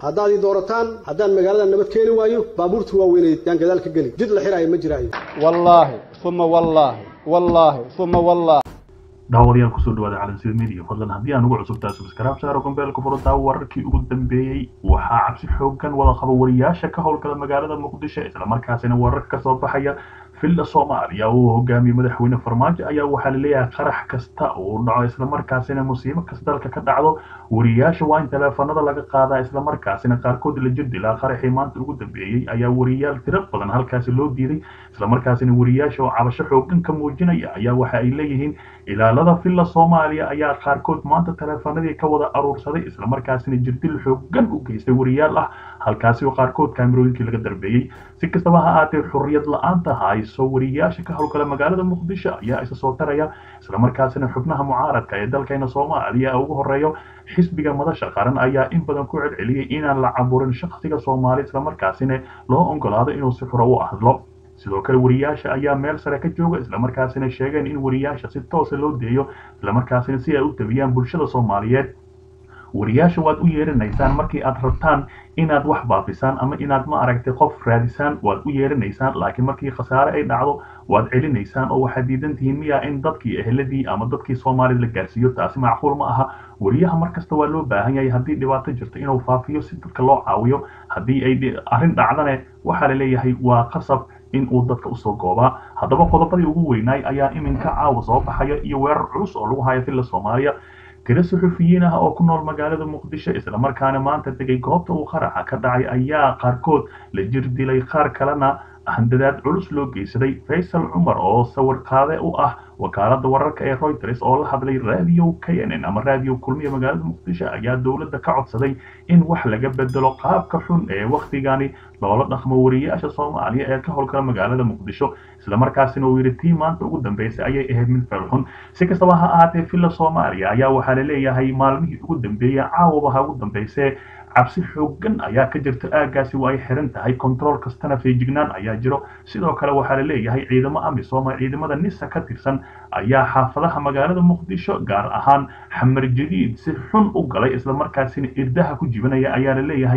haddaad ii doorataan haddaan magaalada nabad keeni waayo baabuurta waaweyneed yaan gadaal ka geli jid la xiraayo ma jiraayo wallaahi uma wallaahi wallaahi uma wallaahi daawadayaal kusoo dhawaada calansida media fadlan haddii aan ugu cusubtaa subscribe saaro gombeelka furada wararkii ugu dambeeyey waxaa cabsi xoogan wada qaba wariyaasha ka howlgala magaalada muqdisho islamarkaasina warar ka soo baxaya villa soomaaliya uu hogaamiyey madaxweyne farmaajo ayaa waxaa laleeyahay qarax kasta uu dhaco islamarkaasina musiibo kasta dalka ka dhacdo wariyaasha waa in taleefanada laga qaadaa islamarkaasina qaarkood la jirdilaa qaraxii maanta ugu dambeeyey ayaa wariyaal tiro badan halkaasi loo diiday islamarkaasina wariyaasha oo cabasho xoogan ka muujinaya ayaa waxa ay leeyihiin ilaalada villa soomaaliya ayaa qaarkood maanta taleefanadii ka wada aruursaday islamarkaasina jirdil xoogan u geystay wariyaal ah halkaasi oo qaarkood kaamirooyinkii laga darbeeyey si kastaba ha aatee xurriyad la-aanta hayso wariyaasha ka howlgala magaalada muqdisho ayaa isa soo taraya islamarkaasina xubnaha mucaaradka ee dalkeena soomaaliya ugu horeeyo xisbiga madasha qaran ayaa in badan ku celceliyey inaan la caburin shakhsiga soomaali islamarkaasina loo ogolaado inuu si xuro u hadlo sidoo kale wariyaasha ayaa meel sare ka jooga islamarkaasina sheegeen in wariyaasha si toosa loo deeyo islamarkaasina si ay u tabiyaan bulshada soomaaliyeed wariyaasha waad u yeeranaysaan markii aad rabtaan inaad wax baafisaan ama inaad ma aragtay qof raadisaan waad u yeeranaysaan laakiin markii khasaare ay dhacdo waad celinaysaan oo waxaad diidan tihiin miya in dadkii eheladii ama dadkii soomaalida la gaarsiiyo taasi macquul ma aha wariyaha markasta waa loo baahan yahay haddii dhibaato jirto inuu faafiyo si dadka loo caawiyo haddii ay arrin dhacdane waxaa la leeyahay waa qasab in uu dadka usoo goobaa haddaba qodobadii ugu weynaay ayaa iminka caawa soo baxaya iyo weerar culus oo lagu hayo villa soomaaliya tiro suxufiyiin ah oo ku nool magaalada muqdisho islamarkaana maanta tegay goobta uu qaraxa ka dhacay ayaa qaarkood la jir dilay qaar kalena handadaad culus loo geysaday faysal cumar oo sawir qaade u ah wakaalada wararka ee reuters oo la hadlay radio k n n ama radio kulmiya magaalada muqdisho ayaa dowladda ka codsaday in wax laga bedelo qaabka xun ee wakhtigani loola dhaqmo wariyaasha soomaaliya ee ka howlgala magaalada muqdisho islamarkaasina uu yidhi tii maanta ugu dambeysay ayay ahayd mid felxun si kastaba ha ahaatee villa soomaaliya ayaa waxaa la leeyahay maalmihii ugu dambeeyey caawaba ha ugu dambeysee cabsi xoogan ayaa ka jirta aagaasi waa ay xiran tahay control kastana feejignaan ayaa jiro sidoo kale waxaa la leeyahay ciidamo amisom ciidamada nisa ka tirsan ayaa xaafadaha magaalada muqdisho gaar ahaan xamar jadiid si xun u galay islamarkaasina irdaha ku jibanaya ayaa la leeyahay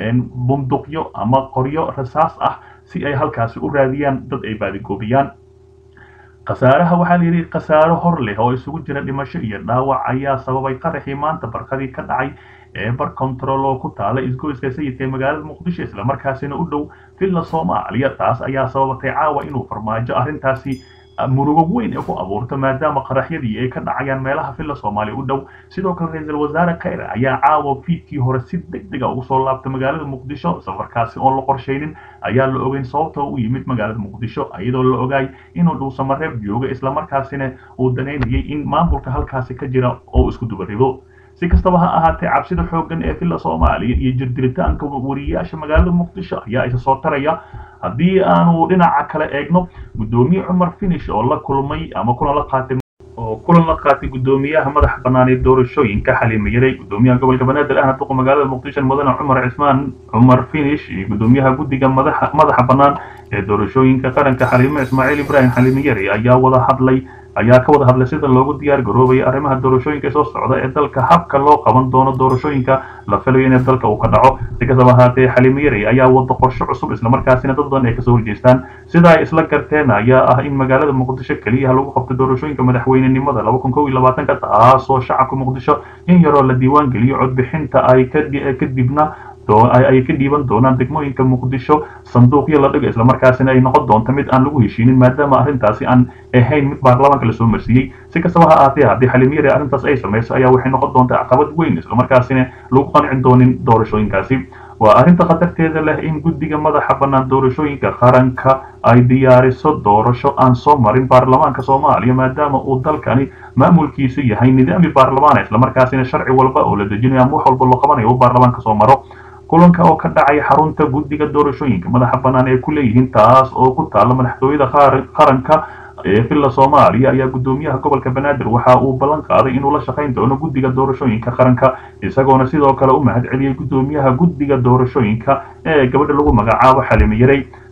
bunduqyo ama qoryo rasaas ah si ay halkaasi u raadiyaan dad ay baadigoobiyaan khasaaraha waxaa layidhi khasaaro hor leh oo isugu jira dhimasho iyo dhaawac ayaa sababay qaraxii maanta barqadii ka dhacay ee bar control oo ku taala isgoyska sayidka ee magaalada muqdisho islamarkaasina u dhow villa soomaaliya taas ayaa sababatay caawa inuu farmaajo arrintaasi murugo weyn ee ku abuurto maadaama qaraxyadii ay ka dhacayaan meelaha villa soomaaliya u dhow sidoo kale ra-iisul wasaare khayre ayaa caawa fiidkii hore si deg dega ugu soo laabtay magaalada muqdisho safarkaasi oon la qorshaynin ayaa la ogeyn sababta u yimid magaalada muqdisho iyadoo la ogaay inuu dhuusamareeb jooga islamarkaasina uu danaynayay in maamulka halkaasi ka jira oo isku dubarido si kastaba ha ahaatee cabsida xooggan ee villa soomaaliya iyo jirdilitaanka wariyaasha magaalada muqdisho ayaa isa soo taraya haddii aanu dhinaca kale eegno guddoomiye cumar finish oo la kulmay ama kulan la qaatay oo kulan la qaatay guddoomiyaha madaxa bannaan ee doorashooyinka xaliima yaray guddoomiyaha gobolka banaadir ahna duqa magaalada muqdisho mudane cumar cismaan cumar finish iyo guddoomiyaha guddiga madaxa madaxa bannaan ee doorashooyinka qaranka xaliime ismaaciil ibraahim xaliime yari ayaa wada hadlay ayaa ka wada hadlay sida loogu diyaar garoobaya arrimaha doorashooyinka soo socda ee dalka habka loo qaban doono doorashooyinka la filayo in dalka uu ka dhaco si kastaba ahaatee xaliime yari ayaa wada qorshe cusub islamarkaasina dad badan ay kasoo horjeestaan sida ay isla garteen ayaa ah in magaalada muqdisho keliya lagu qabto doorashooyinka madaxweynenimada laba kun kow iyo labaatanka taasoo shacabka muqdisho in yaroo la diiwaan geliyo codbixinta ay kadibna ay ka dhiiban doonaan degmooyinka muqdisho sanduuqyo la dhigo islamarkaasina ay noqon doonto mid aan lagu heshiinin maadaama arrintaasi aan ahayn mid baarlamaanka lasoo marsiiyey si kastaba ha aatee haddii xalimiyari arrintaas ay samayso ayaa waxay noqon doontaa caqabad weyn islamarkaasina lagu qancin doonin doorashooyinkaasi waa arrinta khatarteeda leh in guddiga madaxa bannaan doorashooyinka qaranka ay diyaariso doorasho aan soo marin baarlamaanka soomaaliya maadaama uu dalkani maamulkiisu yahay nidaami baarlamaan islamarkaasina sharci walba oo la dejinayo ama wax walba loo qabanayo uu baarlamaanka soo maro kulanka oo ka dhacay xarunta guddiga doorashooyinka madaxa bannaan ee ku leeyihiin taas oo ku taalla madaxtooyada qaranka ee villa soomaaliya ayaa guddoomiyaha gobolka banaadir waxa uu ballan qaaday inuu la shaqayn doono guddiga doorashooyinka qaranka isagoona sidoo kale u mahad celiyey guddoomiyaha guddiga doorashooyinka ee gabadha lagu magacaabo xalime yaray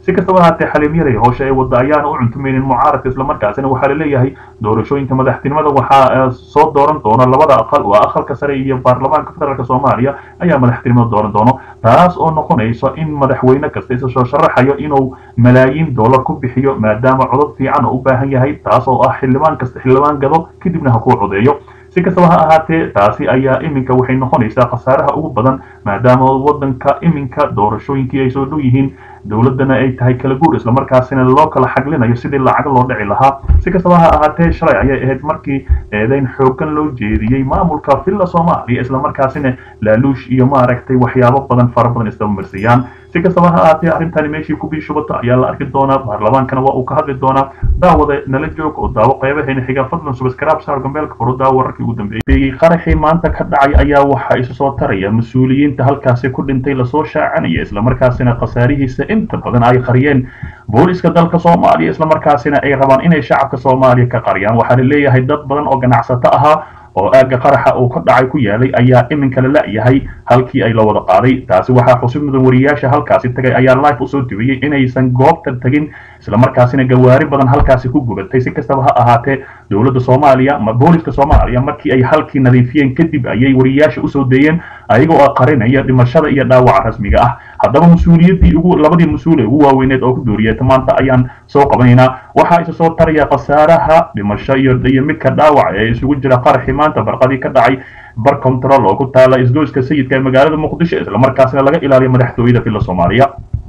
si kastaba ahaatee xaliimyaday howsha ay wadda ayaana u cuntumaynin mucaaradka islamarkaasina waxaa laleeyahay doorashooyinka madaxtinimada waxaa soo dooran doona labada aqal waa aqalka sare iyo baarlamaanka federaalk soomaaliya ayaa madaxtinimada dooran doono taas oo noqonayso in madaxweyne kasta isa soo sharaxayo inuu malaayiin dollar ku bixiyo maadaama codod fiican oo u baahan yahay taas oo ah xildhibaan kasta xildhibaan gado kadibna ha kuu codeeyo si kastaba ha ahaatee taasi ayaa iminka waxay noqonaysaa khasaaraha ugu badan maadaama waddanka iminka doorashooyinkii ay soo dhow yihiin dowladdana ay tahay kala guur islamarkaasina loo kala xaglinayo sidii lacag loo dhici lahaa si kastaba ha ahaatee shalay ayay ahayd markii eedeyn xoogan loo jeediyey maamulka villa soomaaliya islamarkaasina laaluush iyo maaragtay waxyaabo badan fara badan isdabamarsiyaan si kastaba ha ahaatee arrintani meeshii ku biishubata ayaa la arki doonaa baarlamaankana waa uu ka hadli doonaa daawada nala joog oo daawo qaybaheena xiga fadlan subscribe saar gambeelka furo daawo wararkii ugu dambeeyey qaraxii maanta ka dhacay ayaa waxaa isu soo taraya mas-uuliyiinta halkaasi ku dhintay lasoo shaacanaya islamarkaasina khasaarihiisa inta badan ay qariyeen booliska dalka soomaaliya islamarkaasina ay rabaan inay shacabka soomaaliya ka qariyaan waxaa la leeyahay dad badan oo ganacsato ahaa oo aagga qaraxa uu ka dhacay ku yaalay ayaa iminka la la'yahay halkii ay la wada qaaday taasi waxaa xusub mudan wariyaasha halkaasi tagay ayaa life usoo dibiyey inaysan goobta tagin islamarkaasina gawaari badan halkaasi ku gubatay si kastaba ha ahaatee dowladda soomaaliya ma booliska soomaaliya markii ay halkii nadiifiyeen kadib ayay wariyaasha usoo deeyeen ayaga oo qarinaya dhimashada iyo dhaawaca rasmiga ah haddaba mas-uuliyaddii ugu labadii mas-uul ee ugu waaweyneed oo ku dooriyata maanta ayaan soo qabanaynaa waxaa isa soo taraya khasaaraha dhimasho iyo iyo midka dhaawac ee isugu jira qaraxii maanta barqadii ka dhacay bar control oo ku taala isgoyska sayidka ee magaalada muqdisho islamarkaasina laga ilaaliyo madaxtooyada villa soomaaliya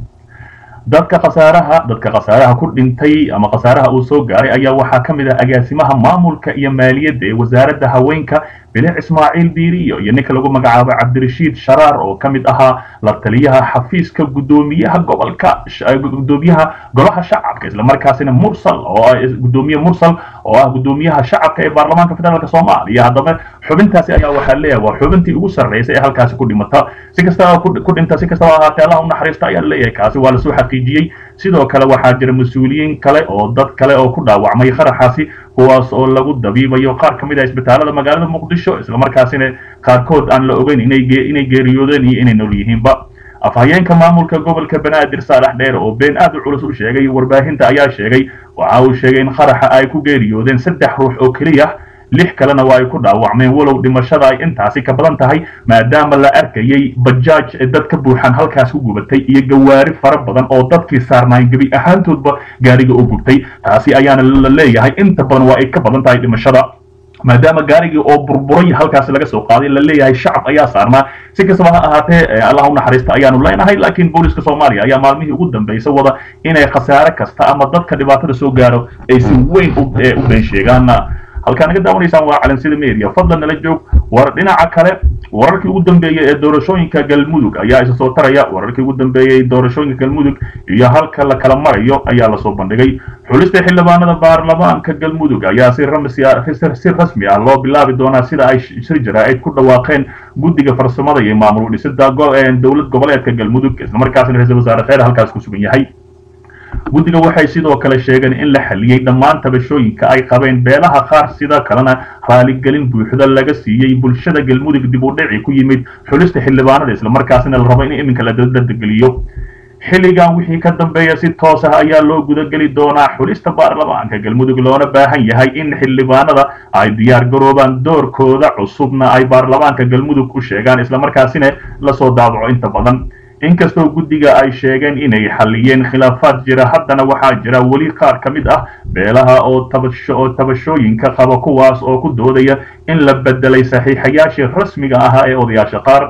dadka khasaaraha dadka khasaaraha ku dhintay ama khasaaraha uu soo gaaray ayaa waxaa ka mid ah agaasimaha maamulka iyo maaliyadda ee wasaaradda haweenka bilic ismaaciil diiriyo iyo ninka lagu magacaabo cabdirashiid sharaar oo ka mid ahaa la taliyaha xafiiska guddoomiyaha gobolka guddoomiyaha golaha shacabka islamarkaasina mursal oo ah guddoomiye mursal oo ah guddoomiyaha shacabka ee baarlamaanka federaalk soomaaliya haddaba xubintaasi ayaa waxaa leeyahay waa xubintii ugu sarreysay ee halkaasi ku dhimata si kastaba ku dhinta si kastaba ahaatee allah u naxariista ayaa leeyahay kaasi waa lasoo xaqiijiyey sidoo kale waxaa jira mas-uuliyiin kale oo dad kale oo ku dhaawacmay qaraxaasi kuwaas oo lagu dabiibayo qaar ka mid ah isbitaalada magaalada muqdisho islamarkaasina qaarkood aan la ogeyn inay geeriyoodeen iyo inay nool yihiinba afhayeenka maamulka gobolka banaadir saalax dheer oo been aad u culus u sheegay warbaahinta ayaa sheegay waxa uu sheegay in qaraxa ay ku geeriyoodeen saddex ruux oo keliya lix kalena waa ay ku dhaawacmeen walow dhimashada ay intaasi ka badan tahay maadaama la arkayay bajaaj dad ka buuxaan halkaas ku gubatay iyo gawaari fara badan oo dadkii saarnaayeen gebi ahaantoodba gaariga u gubtay taasi ayaana la leeyahay inta badan waa ay ka badan tahay dhimashada maadaama gaarigii oo burburay halkaasi laga soo qaaday la leeyahay shacab ayaa saarnaa si kastaba ha ahaatee allah u naxariista ayaanu leenahay laakiin booliska soomaaliya ayaa maalmihii ugu dambaysa wada inay khasaare kasta ama dadka dhibaatada soo gaaro ay si weyn u been sheegaan halkaa naga daawanaysaan waa calansida media fadlan nala joog war dhinaca kale wararkii ugu dambeeyey ee doorashooyinka galmudug ayaa isa soo taraya wararkii ugu dambeeyey doorashooyinka galmudug iyo halka la kala marayo ayaa lasoo bandhigay xulista xildhibaanada baarlamaanka galmudug ayaa si si rasmi ah loo bilaabi doonaa sida ay shir jaraa'id ku dhawaaqeen guddiga farsamada iyo maamul dhisida dowlad goboleedka galmudug islamarkaasina ra-iisul wasaare kheyr halkaas ku sugan yahay guddiga waxay sidoo kale sheegeen in la xaliyey dhammaan tabashooyinka ay qabeen beelaha qaar sida kalena raaligelin buuxda laga siiyey bulshada galmudug dib u dhici ku yimid xulista xildhibaanada islamarkaasina la rabo in iminka la dadegeliyo xilligan wixii ka dambeeya si toos ah ayaa loo gudageli doonaa xulista baarlamaanka galmudug loona baahan yahay in xildhibaanada ay diyaar garoobaan doorkooda cusubna ay baarlamaanka galmudug u sheegaan islamarkaasina lasoo daabaco inta badan inkastoo guddiga ay sheegeen inay xalliyeen khilaafaad jira haddana waxaa jira weli qaar ka mid ah beelaha oo tabasho oo tabashooyinka qaba kuwaas oo ku doodaya in la bedelay saxiixayaashii rasmiga ahaa ee odayaasha qaar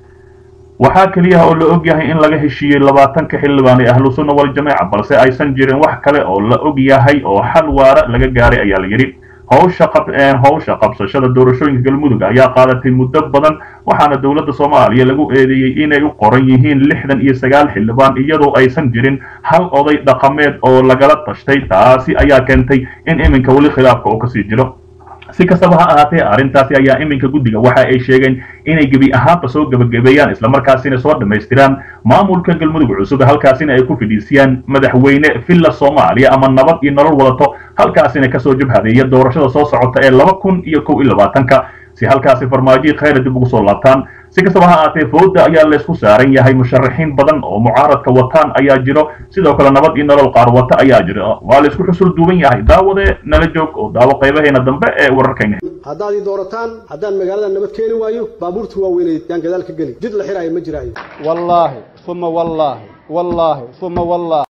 waxaa keliya oo la og yahay in laga heshiiyey labaatanka xildhibaan ee ahlu sunna wal jameeca balse aysan jirin wax kale oo la og yahay oo xal waara laga gaaray ayaa la yidhi howsha qab howsha qabsashada doorashooyinka galmudug ayaa qaadatay muddo badan waxaana dowladda soomaaliya lagu eedeeyey inay u qoran yihiin lixdan iyo sagaal xildhibaan iyadoo aysan jirin hal oday dhaqameed oo lagala tashtay taasi ayaa keentay in iminka weli khilaafka oo kasii jiro si kastaba ha ahaatee arrintaasi ayaa iminka guddiga waxa ay sheegeen inay gebi ahaanba soo gebagabeeyaan islamarkaasina soo dhammaystiraan maamulka galmudug cusub halkaasina ay ku fidhiisiyaan madaxweyne villa soomaaliya ama nabad iyo nolol wadato halkaasina kasoo jabhadeeya doorashada soo socota ee laba kun iyo kow iyo labaatanka si halkaasi farmaajo khayra dib ugu soo laabtaan si kastaba ha aatee fooda ayaa laysku saaran yahay musharaxiin badan oo mucaaradka wataan ayaa jiro sidoo kale nabad iyo nolol qaar wata ayaa jiro waa laysku xusul duuban yahay daawade nala joog oo daawo qaybaheena dambe ee wararkayna haddaad ii doorataan haddaan magaalada nabad keeni waayo baabuurtii waaweyneed yaan gadaal ka geli jid la xiraayo ma jiraayo wallaahi uma wallaahi wallaahi uma wallaahi